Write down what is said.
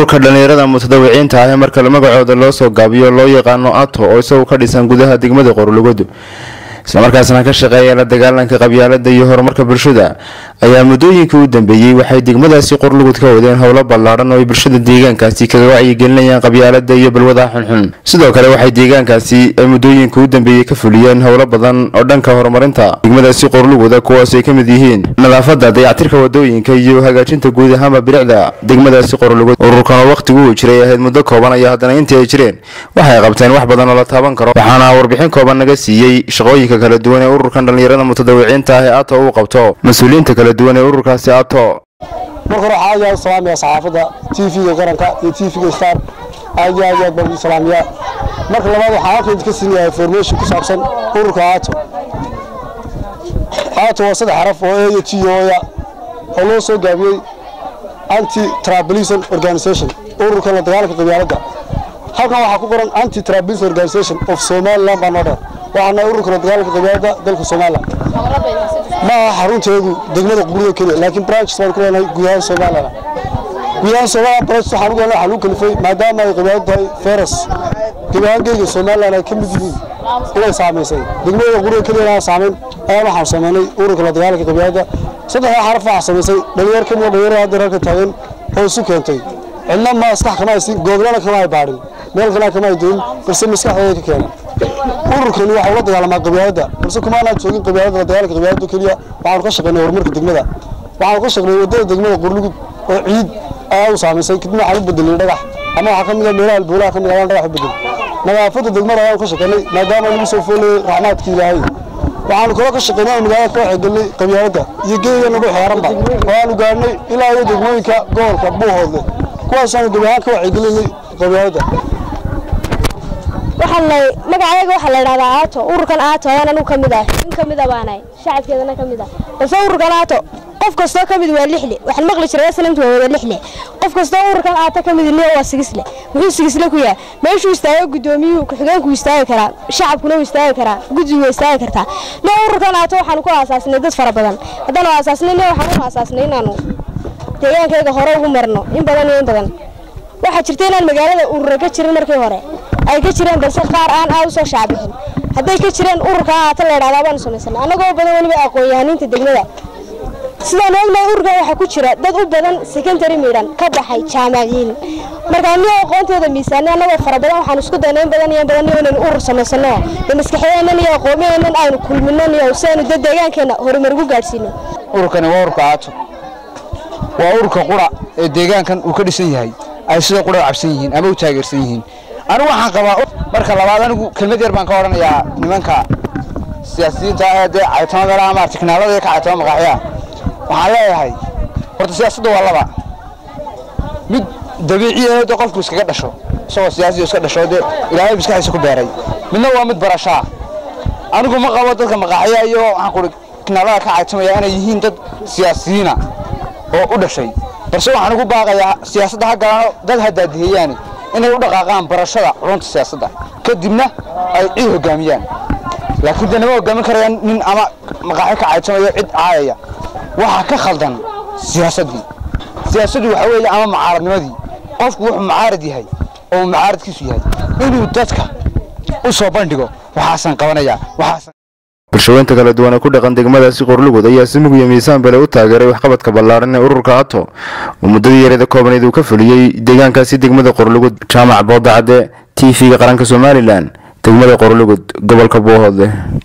ururka dhallinyarada mutadawiciinta ah ee marka magacooda loo soo gaabiyo loo yaqaano ato oo isagu ka dhisan gudaha degmada qorlugud islamarkaasna ka shaqeeya la dagaalanka qabyaalada iyo horumarka bulshada ayaa muddooyinkii u dambeeyey waxay degmadaasi qorlugud ka wadeen howlo ballaadhan oo ay bulshada deegaankaasi kaga wacyigelinayaan qabyaalada iyo balwadaha xunxun sidoo kale waxay deegaankaasi ay muddooyinkii u dambeeyey ka fuliyeen howlo badan oo dhanka horumarinta degmadaasi qorluguda kuwaas ay ka mid yihiin nadaafada dayactirka wadooyinka iyo hagaajinta guud ahaanba bilicda degmadaasi qorlugud ururkan oo wakhtigu uu jiray ahayd muddo kooban ayaa haddana intii ay jireen waxay qabteen wax badan oo la taaban karo waxaana warbixin kooban naga siiyey shaqooyinka kala duwan ee ururkan dhallinyarada mutadawiciinta ah ee ato uu qabto mas-uuliyiinta kala duwan ee ururkaasi ato marka hore waxaa aad iyo aad u salaamaya saxaafadda t v-ga qaranka iyo t v-ga star aad iyo aad iyo aad baan ugu salaamayaa marka labaad waxaan halkan idinka siinayaa information ku saabsan ururka aato aato waa saddex xaraf oo e iyo t oya oo loo soo gaabiyey anti tribalism organization ururka la dagaalanka qabyaaladda halkan waxaa ku qoran anti tribalism organization of somaliland baa noo dheer waxaana ururka la dagaalanka qabyaaladda dalka somaliland ma aha xarunteedu degmada qubrida keliya laakiin branches baan ku leenahay guud ahaan somaliland guud ahaan somaliland branches waxaan ugu leenahay waxaa lagu kalifay maadaama ay qabyaalad tahay feras gebi ahaan geyga somaliland ay ka mid yihiin inay saamaysay degmada qubrida keliya aan saamayn ayaan waxaan samaynay ururka la dagaalanka qabyaaladda saddexdaa xaraf waxaa samaysay dhalinyar ka mida dhalinyarada hadda halka taagan oo isu keentay cidna maskax kama haysin googlana kama ay baadhin meel kalena kama ay doyin balse maskaxdooda ka keenay ururkani waxa ula dagaalamaa qabyaaladda balse kuma aanaan joogin qabyaaladda la dagaalanka qabyaaladda keliya waxaanu ka shaqaynay horumarka degmada waxaanu ka shaqaynay waddada degmada qurlugud oo ciid ayaa u saamaysay kadibna waxaan u bedelay dhagax ama waxaa ka mid ah meelaha albuulaha ka mid ayaan dhagax u bedelay nadaafadda degmada ayaanu ka shaqaynay maadaama lagu soo foolayay raxmaadka ilaahay waxaanu kaloo ka shaqaynay oo magaalada ka waxgelinay qabyaaladda iyo geeya nagu xeeranba oo aanu gaadhnay ilaa iyo degmooyinka gobolka buuhoodle kuwaasaanu gebi ahaan ka waxgelinay qabyaaladda magacayaga waxaa la idhahdaa aato ururkan aato ayaan anugu ka mid ah in ka mid a baanahay shacabkeedana ka mid ah balse ururkan aato qof kastoo ka mid waa lixle waxaan maqli jiray aslamtu waa wada lixle qof kastoo ururkan aato ka mid liya waa sigisle muxuu sigisle ku yahay meeshuu istaago gudoomiyuhu ku-xigeenku istaagi karaa shacabkuna wuu istaagi karaa guddigu way istaagi kartaa ne ururkan aato waxaanu ku aasaasnay dad fara badan haddaanu aasaasnay ne waxaan u aasaasnay inaanu deegaankayga hore ugu marno in badan iyo in badan waxaa jirta inaan magaalada urura ka jirin markii hore ay ka jireen balse qaar aan aad u soo shaacbixin hadday ka jireen ururka aata la idhahdaa baanu samaysanay annagoo badan weliba aqoon-yahaniinta degmada sidaan ognahay ururkan waxaa ku jira dad u badan secondary midhan ka baxay jaamaciyiin marka anigo aqoontooda miisaanay annagoo fara badan waxaan isku daynay in badan iyo in badan iyo inaynu urur samaysano de maskaxdeennan iyo aqoomaheennan aynu kulminan iyo si aynu dad deegaankeenna horumar ugu gaadhsiino ururkani waa ururka aato waa ururka qura ee deegaankan uu ka dhisan yahay ay sida qura cabsan yihiin ama u taageersan yihiin anigu waxaan qabaa marka labaad anigu kelmad yar baan ka odhanayaa nimanka siyaasiyiinta ee dee caytama meelaha ama tiknaalada ka caytama maqaaxyaha waxaan leeyahay horta siyaasadda waa laba mid dabiici ah dee qofku iskaga dhasho isagoo siyaasiyo iska dhasho dee ilaahay maskaxiisa ku beeray midna waa mid barashaa anigu ma qabo dadka maqaaxyaha iyo waxaan ku tiknaalada ka caytamaya inay yihiin dad siyaasiyiina oo u dhashay balse waxaan ugu baaqayaa siyaasadda ha galano dad hadaadiheeyaani inay u dhaqaaqaan barashada culunta siyaasadda kadibna ay cid hogaamiyaan laakiin de nama hogaamin karayaan nin ama maqaaxi ka caytamayo cid caayaya waxaa ka khaldan siyaasaddii siyaasaddu waxa weeye ama mucaaradnimadii qofku wuxuu mucaarad yahay oo mucaaradkiisu yahay inuu dadka u soo bandhigo waxaasan qabanayaa waxaasan bulshooyinta kala duwan ee ku dhaqan degmadaasi qorlugud ayaa si mug iyo miisaan bale u taageeray waxqabadka ballaaran ee ururka ato oo muddadii yareeda koobnayd uu ka fuliyey deegaankaasi degmada qorlugud jaamac boodacadde t v-ga qaranka somalilan degmada qorlugud gobolka buuhoodle